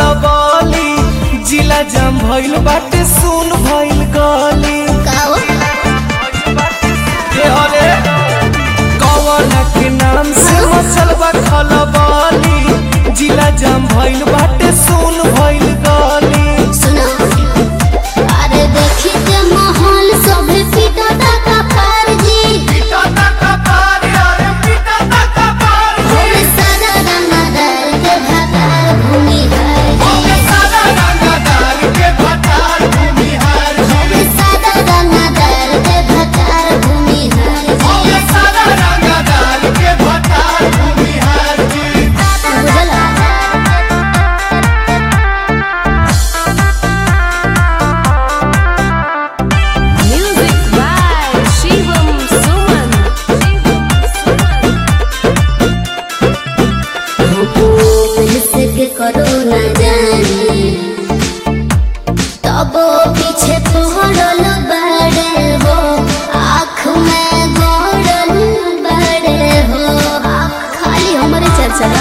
खलबली जिला जाम भइल बाटे सुन भइल गली काओ के हरे कौन के नाम से मचल बा खलबली जिला जाम भइल बाटे सुन भइल गली सुनो अरे देखी के माहौल सब पीटा का पार जी होवे सादा रंगदार के भातार भूमि है जी होवे सादा रंगदार के भातार भूमि है जी बुझला Music by Shivam Suman. के करो न जाने तब पीछे पड़ल बड़े हो आँख में गड़ल बड़े हो खाली हमारे चर्चा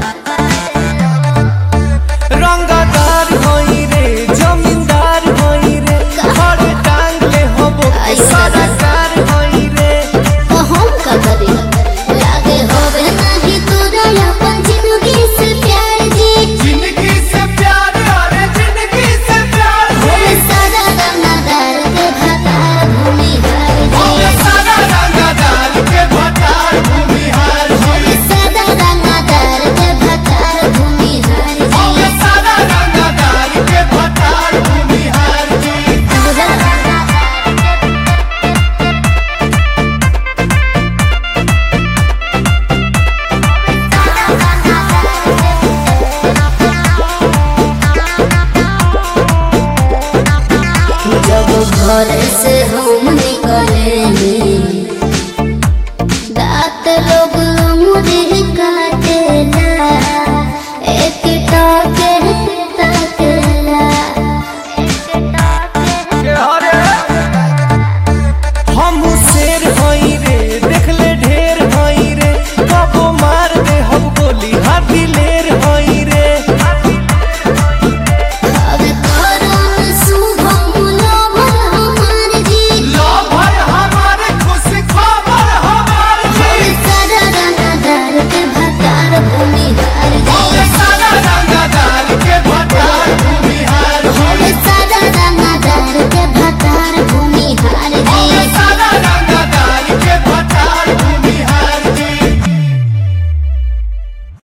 रंगदार होई रे जमींदार होई रे घर टांग ले होबो के सरकार होई रे तो हम का करी लागे होवे नहीं तोरा अपन जिंदगी से प्यार जी जिंदगी से प्यार अरे जिंदगी से प्यार होवे सादा रंगदार के भातार भूमि है जी सारा रंगदार के भटार भूमिहार होवे सादा रंगदार के भातार भूमि है जी सारा रंगदार के भटार भूमिहार जी बुझला जब घर से हम निकले